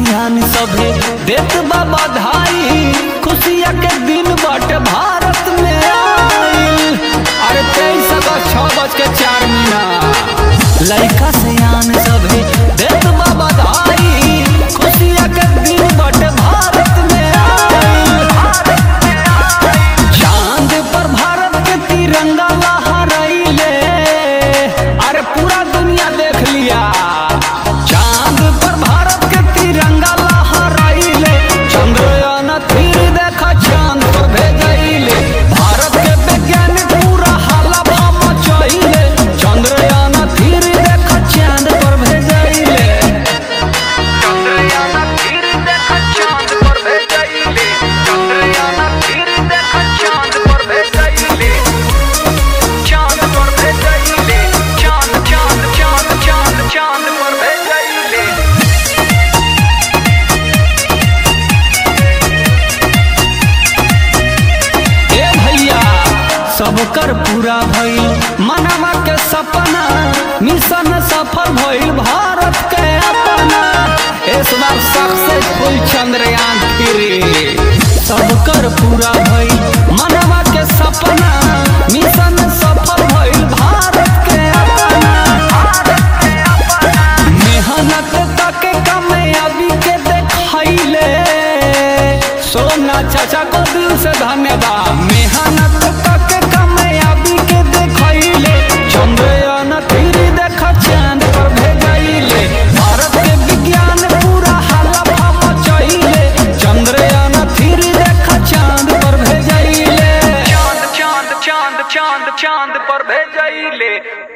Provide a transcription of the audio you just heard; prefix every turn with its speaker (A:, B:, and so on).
A: सियान सभे देत बा बधाई खुशिया के दिन बाटे भारत में आइल अरे तेईस अगस्त छह बज के चार मिनट लड़का सियान सभे देत बा बधाई खुशिया के दिन बाटे भारत में आइल चांद पर भारत के तिरंगा लहराइले अरे पूरा दुनिया देख लिया चांद पर भारत के तिरंगा लहराइले चंद्रयान तीर देखा चांद पर भेजैले भारत के वैज्ञानिक पूरा हाला मचैले चंद्रयान तीर देखा चांद पर भेजैले
B: चंद्रयान तीर देखा चांद पर भेजैले चंद्रयान तीर देखा चांद पर भेजैले चांद पर भेजैले चांद चांद चांद चांद चांद पर भेजैले
A: ए भैया सब कर पूरा भइल मनवा के सपना मिशन सफल भइल भारत के अपना इस बार सक्सेसफुल चंद्रयान थ्री सब कर पूरा भइल मनवा के सपना मिशन सफल भइल भारत के अपना मेहनत तक कामयाबी के देखैले सोना चाचा को दिल से धन्यवाद मेहनत तक कामयाबी के देखैले चंद्रयान तीर देख चांद पर भेजैले भारत के विज्ञान पूरा हल्ला मचैले चंद्रयान तीर देख चांद पर भेजैले
B: चांद चांद चांद चांद चांद पर भेजैले